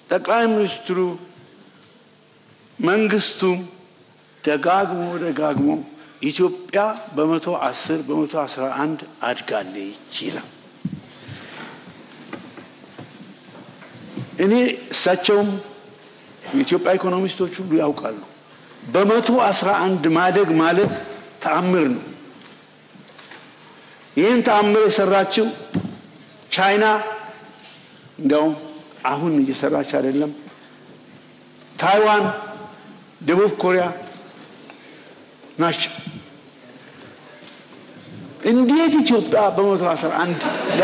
ጠቅላይ ሚኒስትሩ መንግስቱም ደጋግሞ ደጋግሞ ኢትዮጵያ በመቶ አስር በመቶ አስራ አንድ አድጋለች ይላል። እኔ እሳቸውም የኢትዮጵያ ኢኮኖሚስቶች ሁሉ ያውቃሉ። በመቶ አስራ አንድ ማደግ ማለት ተአምር ነው። ይህን ተአምር የሰራችው ቻይና እንዲያውም አሁን እየሰራች አይደለም። ታይዋን፣ ደቡብ ኮሪያ ናቸው። እንዴት ኢትዮጵያ በመቶ አስራ አንድ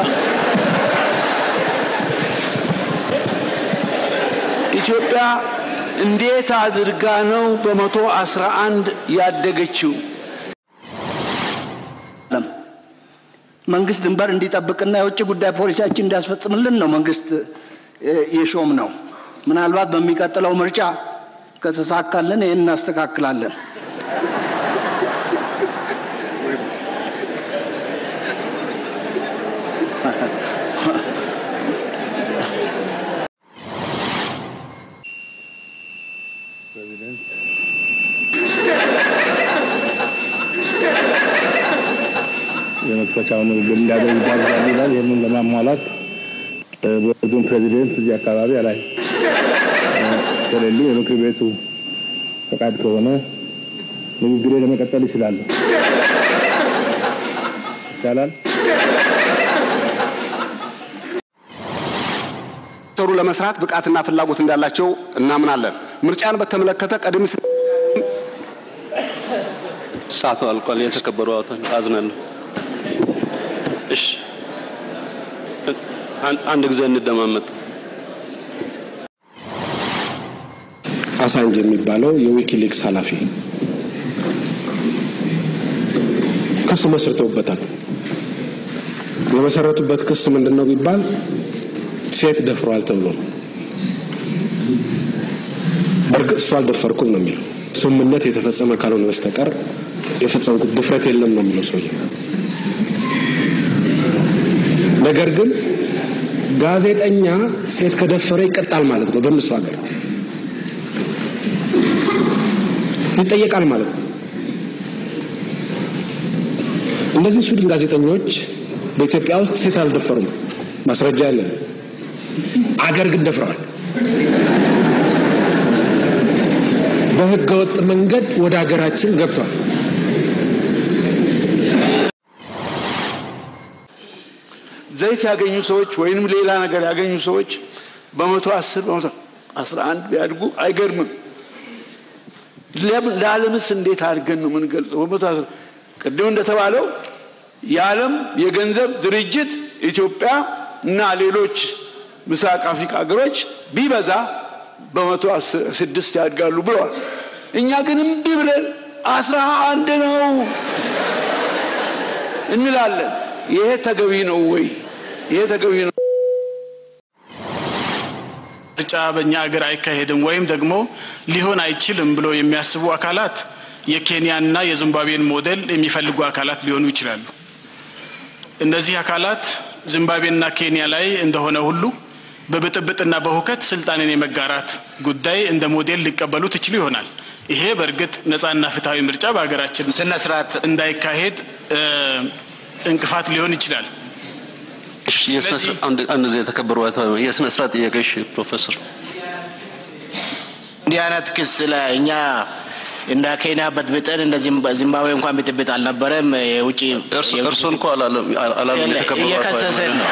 ኢትዮጵያ እንዴት አድርጋ ነው በመቶ አስራ አንድ ያደገችው? መንግስት ድንበር እንዲጠብቅና የውጭ ጉዳይ ፖሊሲያችን እንዲያስፈጽምልን ነው መንግስት የሾም ነው። ምናልባት በሚቀጥለው ምርጫ ከተሳካልን ይህን እናስተካክላለን። የመክፈቻውን ንግግር እንዲያደርግ ይጋብዛል ይላል። ይህንን ለማሟላት ቦርዱን ፕሬዚደንት እዚህ አካባቢ አላይ ከሌሉ የምክር ቤቱ ፈቃድ ከሆነ ንግግሬ ለመቀጠል ይችላሉ። ይቻላል። ሰሩ ለመስራት ብቃትና ፍላጎት እንዳላቸው እናምናለን። ምርጫን በተመለከተ ቀደም ሲል ሰዓቱ አልቋል። የተከበሩ አቶ አዝናለሁ። እሺ አንድ ጊዜ እንደማመጥ አሳንጅ የሚባለው የዊኪሊክስ ኃላፊ ክስ መስርተውበታል። የመሰረቱበት ክስ ምንድን ነው ቢባል ሴት ደፍሯል ተብሎ ነው። በእርግጥ እሱ አልደፈርኩም ነው የሚለው። ስምምነት የተፈጸመ ካልሆነ በስተቀር የፈጸምኩት ድፍረት የለም ነው የሚለው ሰውዬ። ነገር ግን ጋዜጠኛ ሴት ከደፈረ ይቀጣል ማለት ነው። በእነሱ ሀገር ይጠየቃል ማለት ነው። እነዚህ ስዊድን ጋዜጠኞች በኢትዮጵያ ውስጥ ሴት አልደፈሩም፣ ማስረጃ ያለን። አገር ግን ደፍረዋል። በህገ ወጥ መንገድ ወደ ሀገራችን ገብቷል። ዘይት ያገኙ ሰዎች ወይንም ሌላ ነገር ያገኙ ሰዎች በመቶ አስር በመቶ አስራ አንድ ቢያድጉ አይገርምም። ለዓለምስ እንዴት አድርገን ነው የምንገልጸው? በመቶ አስር ቅድም እንደተባለው የዓለም የገንዘብ ድርጅት ኢትዮጵያ እና ሌሎች ምስራቅ አፍሪካ ሀገሮች ቢበዛ በመቶ ስድስት ያድጋሉ ብለዋል። እኛ ግን እምቢ ብለን አስራ አንድ ነው እንላለን። ይሄ ተገቢ ነው ወይ? ይሄ ተገቢ ነው? ምርጫ በእኛ ሀገር አይካሄድም ወይም ደግሞ ሊሆን አይችልም ብሎ የሚያስቡ አካላት የኬንያና የዚምባብዌን ሞዴል የሚፈልጉ አካላት ሊሆኑ ይችላሉ። እነዚህ አካላት ዚምባብዌና ኬንያ ላይ እንደሆነ ሁሉ በብጥብጥና በሁከት ስልጣንን የመጋራት ጉዳይ እንደ ሞዴል ሊቀበሉት ይችሉ ይሆናል። ይሄ በእርግጥ ነጻና ፍትሐዊ ምርጫ በሀገራችን ስነ ስርዓት እንዳይካሄድ እንቅፋት ሊሆን ይችላል። አንድ ጊዜ የተከበሩ የስነ ስርዓት ጥያቄ እሺ፣ ፕሮፌሰር እንዲህ አይነት ክስ ላይ እኛ እንደ ኬንያ በጥብጠን እንደ ዚምባብዌ እንኳን ብጥብጥ አልነበረም። የውጭ እርሶን እኮ አላለም አላለም። የተከበሩ እየከሰሰን ነው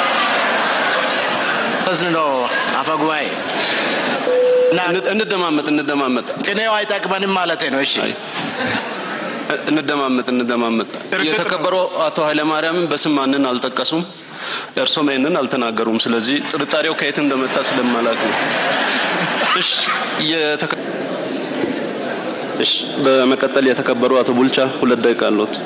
ከስን ነው አፈ ጉባኤ እንደማመጥ እንደማመጥ ቅኔው አይጠቅመንም ማለት ነው። እሺ እንደማመጥ እንደማመጥ የተከበሩ አቶ ኃይለማርያምን በስም ማንን አልጠቀሱም። እርሶም ይህንን አልተናገሩም። ስለዚህ ጥርጣሬው ከየት እንደመጣ ስለማላቅ ነው። እሺ እሺ፣ በመቀጠል የተከበሩ አቶ ቡልቻ ሁለት ደቂቃ አለዎት።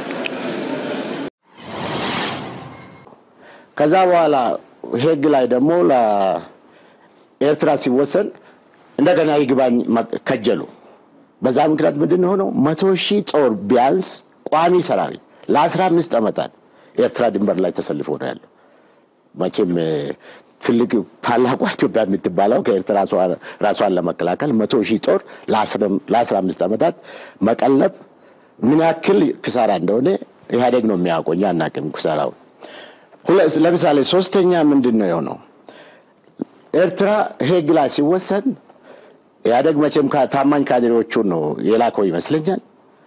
ከዛ በኋላ ሄግ ላይ ደግሞ ለኤርትራ ሲወሰን እንደገና ይግባኝ ከጀሉ። በዛ ምክንያት ምንድን ሆነው መቶ ሺህ ጦር ቢያንስ ቋሚ ሰራዊት ለአስራ አምስት ዓመታት ኤርትራ ድንበር ላይ ተሰልፎ ነው ያለው። መቼም ትልቅ ታላቋ ኢትዮጵያ የምትባለው ከኤርትራ ራሷን ለመከላከል መቶ ሺህ ጦር ለአስራ አምስት ዓመታት መቀለብ ምን ያክል ክሳራ እንደሆነ ኢህአዴግ ነው የሚያውቀው፣ እኛ አናውቅም ክሳራውን። ለምሳሌ ሶስተኛ ምንድን ነው የሆነው? ኤርትራ ሄግ ላይ ሲወሰን ኢህአዴግ መቼም ታማኝ ካድሬዎቹን ነው የላከው ይመስለኛል።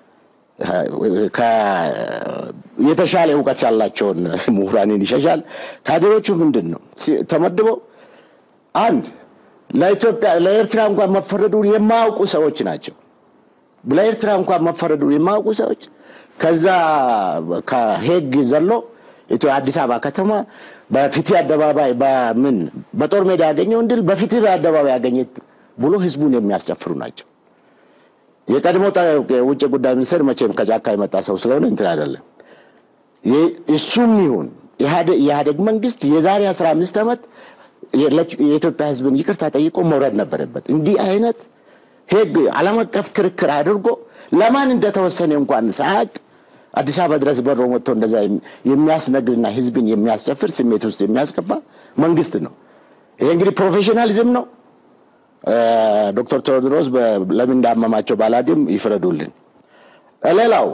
የተሻለ እውቀት ያላቸውን ምሁራንን ይሸሻል። ካድሬዎቹ ምንድን ነው ተመድበው አንድ ለኢትዮጵያ ለኤርትራ እንኳን መፈረዱን የማያውቁ ሰዎች ናቸው። ለኤርትራ እንኳን መፈረዱን የማያውቁ ሰዎች ከዛ ከሄግ ዘሎ አዲስ አበባ ከተማ በፍትህ አደባባይ በምን በጦር ሜዳ ያገኘውን ድል በፍትህ አደባባይ ያገኘ ብሎ ህዝቡን የሚያስጨፍሩ ናቸው። የቀድሞ ውጭ ጉዳይ ሚኒስትር መቼም ከጫካ የመጣ ሰው ስለሆነ እንትን አይደለም። እሱም ይሁን የኢህአዴግ መንግስት የዛሬ አስራ አምስት ዓመት የኢትዮጵያ ህዝብን ይቅርታ ጠይቆ መውረድ ነበረበት። እንዲህ አይነት ህግ ዓለም አቀፍ ክርክር አድርጎ ለማን እንደተወሰነ እንኳን ሳያውቅ አዲስ አበባ ድረስ በሮ መጥቶ እንደዛ የሚያስነግርና ህዝብን የሚያስጨፍር ስሜት ውስጥ የሚያስገባ መንግስት ነው። ይሄ እንግዲህ ፕሮፌሽናሊዝም ነው። ዶክተር ቴዎድሮስ ለምን እንዳመማቸው ባላግም ይፍረዱልን። ሌላው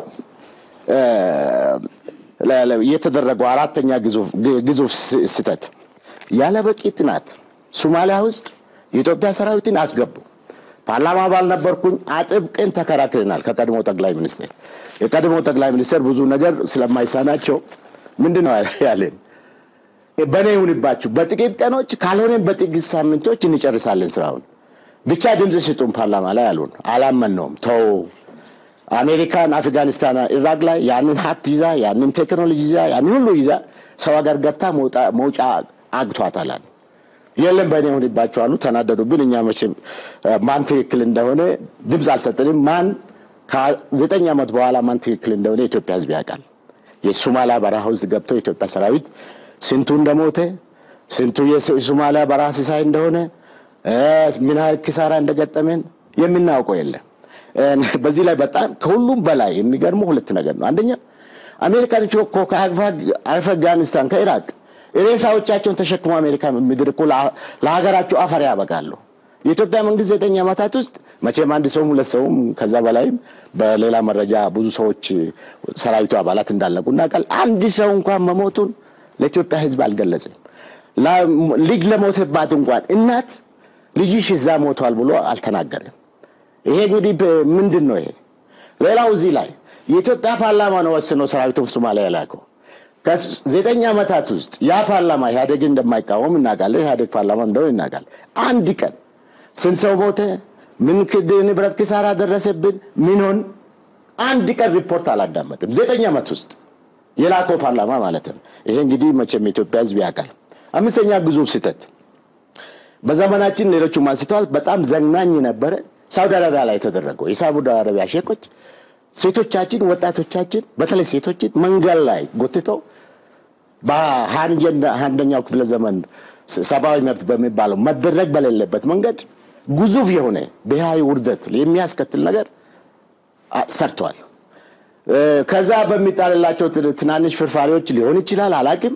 የተደረገው አራተኛ ግዙፍ ስህተት ያለ በቂ ጥናት ሶማሊያ ውስጥ የኢትዮጵያ ሰራዊትን አስገቡ። ፓርላማ አባል ነበርኩኝ። አጥብቀን ተከራክረናል ከቀድሞ ጠቅላይ ሚኒስትር። የቀድሞ ጠቅላይ ሚኒስትር ብዙ ነገር ስለማይሳናቸው ምንድን ነው ያለን? በእኔ ይሁንባችሁ፣ በጥቂት ቀኖች ካልሆነም በጥቂት ሳምንቶች እንጨርሳለን ስራውን ብቻ ድምፅ ስጡን ፓርላማ ላይ አሉን። አላመነውም። ተው አሜሪካን አፍጋኒስታን፣ ኢራቅ ላይ ያንን ሀብት ይዛ ያንን ቴክኖሎጂ ይዛ ያንን ሁሉ ይዛ ሰው ሀገር ገብታ መውጫ አግቷታል። የለም በእኔ ይሁንባችሁ አሉ። ተናደዱብን። እኛ መቼም ማን ትክክል እንደሆነ ድምፅ አልሰጠንም። ማን ከዘጠኝ ዓመት በኋላ ማን ትክክል እንደሆነ የኢትዮጵያ ሕዝብ ያውቃል። የሶማሊያ በረሃ ውስጥ ገብቶ የኢትዮጵያ ሰራዊት ስንቱ እንደሞተ ስንቱ የሶማሊያ በረሃ ሲሳይ እንደሆነ ምን ያህል ኪሳራ እንደገጠመን የምናውቀው የለም። በዚህ ላይ በጣም ከሁሉም በላይ የሚገርመው ሁለት ነገር ነው። አንደኛ አሜሪካኖች እኮ ከአፍጋኒስታን ከኢራቅ ሬሳዎቻቸውን ተሸክሞ አሜሪካ ምድር እኮ ለሀገራቸው አፈር ያበቃሉ። የኢትዮጵያ መንግስት ዘጠኝ ዓመታት ውስጥ መቼም አንድ ሰውም ሁለት ሰውም ከዛ በላይም በሌላ መረጃ ብዙ ሰዎች ሰራዊቱ አባላት እንዳለቁ እናውቃል። አንድ ሰው እንኳን መሞቱን ለኢትዮጵያ ህዝብ አልገለጽም። ልጅ ለሞተባት እንኳን እናት ልጅሽ እዛ ሞቷል ብሎ አልተናገርም። ይሄ እንግዲህ ምንድን ነው ይሄ? ሌላው እዚህ ላይ የኢትዮጵያ ፓርላማ ነው ወስኖ ሰራዊቱን ሶማሊያ የላከው። ከዘጠኝ ዓመታት ውስጥ ያ ፓርላማ ኢህአዴግን እንደማይቃወም እናውቃለን። ኢህአዴግ ፓርላማ እንደሆነ እናውቃለን። አንድ ቀን ስንት ሰው ሞተ፣ ምን ንብረት ኪሳራ ደረሰብን፣ ምን ሆን አንድ ቀን ሪፖርት አላዳመጥም። ዘጠኝ ዓመት ውስጥ የላከው ፓርላማ ማለት ነው። ይሄ እንግዲህ መቼም የኢትዮጵያ ህዝብ ያውቃል። አምስተኛ ግዙፍ ስህተት በዘመናችን ሌሎቹም አንስተዋል። በጣም ዘግናኝ ነበረ ሳውዲ አረቢያ ላይ የተደረገው የሳውዲ አረቢያ ሼኮች ሴቶቻችን፣ ወጣቶቻችን በተለይ ሴቶችን መንገድ ላይ ጎትተው በአንደኛው ክፍለ ዘመን ሰብአዊ መብት በሚባለው መደረግ በሌለበት መንገድ ግዙፍ የሆነ ብሔራዊ ውርደት የሚያስከትል ነገር ሰርተዋል። ከዛ በሚጣልላቸው ትናንሽ ፍርፋሪዎች ሊሆን ይችላል፣ አላቅም።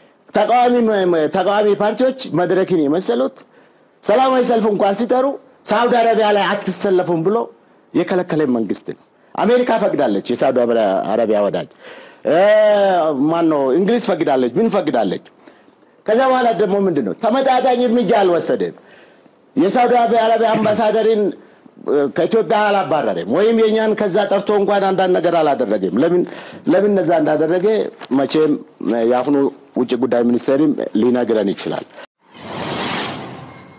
ተቃዋሚ ፓርቲዎች መድረክን የመሰሉት ሰላማዊ ሰልፍ እንኳን ሲጠሩ ሳውዲ አረቢያ ላይ አትሰለፉም ብሎ የከለከለ መንግስት ነው። አሜሪካ ፈቅዳለች። የሳውዲ አረቢያ ወዳጅ ማን ነው? እንግሊዝ ፈቅዳለች። ምን ፈቅዳለች? ከዛ በኋላ ደግሞ ምንድን ነው ተመጣጣኝ እርምጃ አልወሰደም። የሳውዲ አረቢያ አምባሳደርን ከኢትዮጵያ አላባረረም፣ ወይም የኛን ከዛ ጠርቶ እንኳን አንዳንድ ነገር አላደረገም። ለምን ለምን እነዛ እንዳደረገ መቼም የአሁኑ ውጭ ጉዳይ ሚኒስቴርም ሊነግረን ይችላል።